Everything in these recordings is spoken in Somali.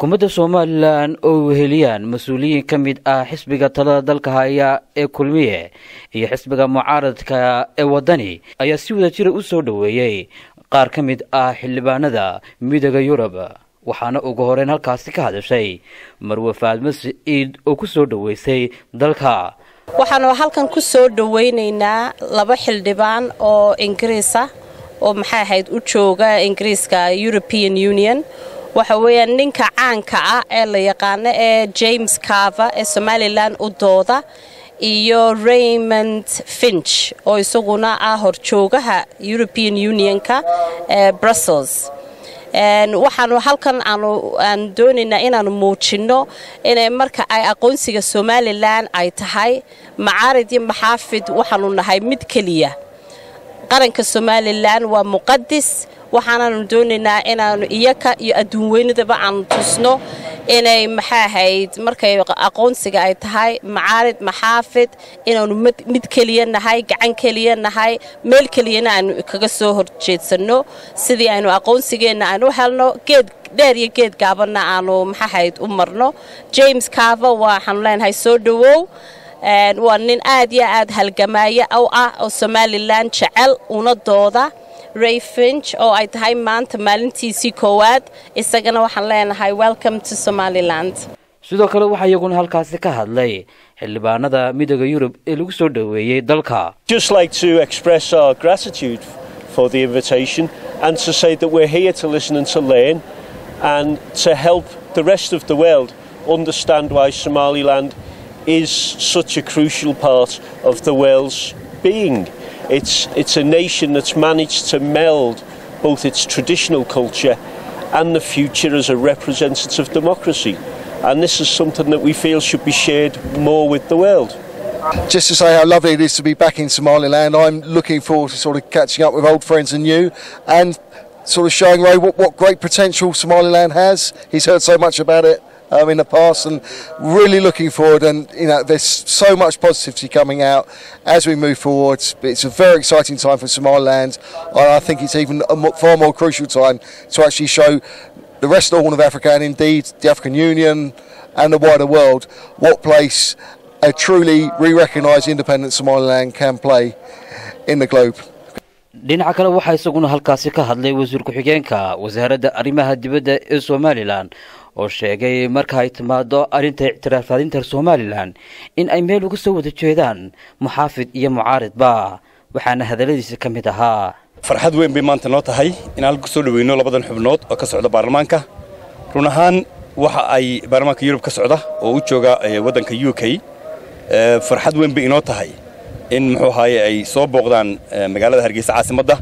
xukuumadda somalilan oo weheliyaan mas-uuliyiin ka mid ah xisbiga talada dalka haya ee kulmiye iyo xisbiga mucaaradka ee waddani ayaa si wada jira u soo dhoweeyey qaar ka mid ah xildhibaanada midooda yurub waxaana ugu horeyn halkaasi ka hadashay marwe faadmo siciid oo ku soo dhoweysay dalka waxaanu halkan ku soo dhowaynaynaa laba xildhibaan oo ingiriisa oo maxay ahayd u jooga ingiriiska european union waxa weeyaan ninka caanka ah ee la yaqaano ee james carver ee somalilan u dooda iyo raymond finch oo isaguna ah horjoogaha european unionka ee brussels waxaanu halkan aan doonaynaa inaanu muujinno inay marka ay aqoonsiga somalilan ay tahay macaarid iyo maxaafid waxaanu nahay mid keliya qaranka somalilan waa muqadis waxaanaanu doonaynaa inaanu iyaka iyo adduunweynadaba aanu tusno inay maxaa ahayd markay aqoonsiga ay tahay macaarid maxaafid inaanu mid keliya nahay gacan keliya nahay meel keliyana aanu kaga soo horjeedsanno sidii aynu aqoonsigeenna aanu helno geed dheer iyo geed gaabanna aanu maxaahayd u marno james carver waxaanu leenahay soo dhowow waa nin aad iyo aad halgamaayo u ah oo somalilan jecel una dooda ray finch oo ay tahay maanta maalintiisii koowaad isagana waxaan leenahay welcome to somaliland sidoo kale waxaa iyaguna halkaasi ka hadlay xildhibaanada midooda yurub ee lagu soo dhoweeyey dalka just like to express our gratitude for the invitation and to say that we're here to listen and to learn and to help the rest of the world understand why somaliland is such a crucial part of the world's being. It's, it's a nation that's managed to meld both its traditional culture and the future as a representative democracy. And this is something that we feel should be shared more with the world. Just to say how lovely it is to be back in Somaliland, I'm looking forward to sort of catching up with old friends and you and sort of showing Ray what, what great potential Somaliland has. He's heard so much about it um, in the past and really looking forward and you know there's so much positivity coming out as we move forward it's a very exciting time for Somaliland and I think it's even a far more crucial time to actually show the rest of the Horn of Africa and indeed the African Union and the wider world what place a truly re-recognised independent Somaliland can play in the globe dhinaca kale waxaa isaguna halkaasi ka hadlay wasiir ku-xigeenka wasaaradda arrimaha dibadda ee somalilan oo sheegay marka ay timaado arrinta ictiraafadinta somalilan in ay meel uga soo wada jeedaan muxaafid iyo mucaaridba waxaana hadalladiisa ka mid ahaa farxad weyn bay maanta noo tahay in halka kusoo dhaweyno labadan xubnood oo ka socda baarlamaanka run ahaan waxa ay baarlamaanka yurub ka socda oo u jooga waddanka u k farxad weyn bay inoo tahay in muxuu ahaaye ay soo booqdaan magaalada hargeysa caasimadda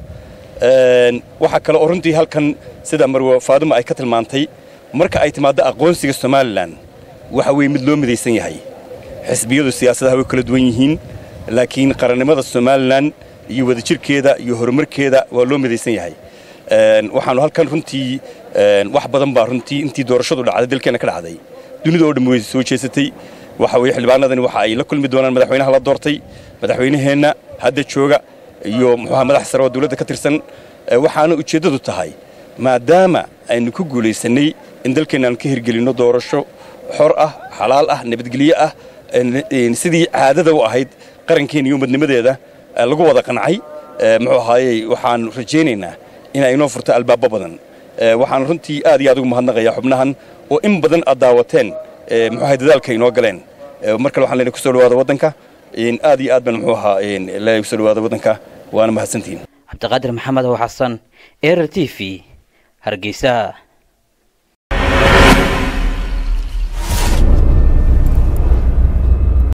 waxaa kale oo runtii halkan sida marwe faaduma ay ka tilmaantay marka ay timaaddo aqoonsiga somalilan waxa weeye mid loo midaysan yahay xisbiyadu siyaasadaha way kala duwan yihiin laakiin qarannimada somalilan iyo wadajirkeeda iyo horumarkeeda waa loo midaysan yahay waxaannu halkan runtii wax badan baa runtii intii doorashadu dhacday dalkeenna ka dhacday dunida oo dhan way soo jeesatay waxa weye xildhibaanadani waxa ay la kulmi doonaan madaxweynaha la doortay madaxweynaheenna hadda jooga iyo muxuuha madax sare oo dawladda ka tirsan waxaana ujeeddadu tahay maadaama aynu ku guulaysannay in dalkeenna aan ka hirgelinno doorasho xor ah xalaal ah nabadgelyo ah sidii caadada u ahayd qarankeena iyo umadnimadeeda lagu wada qancay muxuu ahaayey waxaan rajaynaynaa in ay inoo furto albaabo badan waxaan runtii aad iyo aad ugu mahadnaqayaa xubnahan oo in badan aad daawateen muxuu ahay dadaalka inoo galeen mar kale waxaan leenahay kusoo dhawaada waddanka aad iyo aad baan muxuu ahaa leenahay kusoo dhawaada waddanka waana mahadsantihiin cabdiqaadir maxamed oo xasan erer t v hargeysa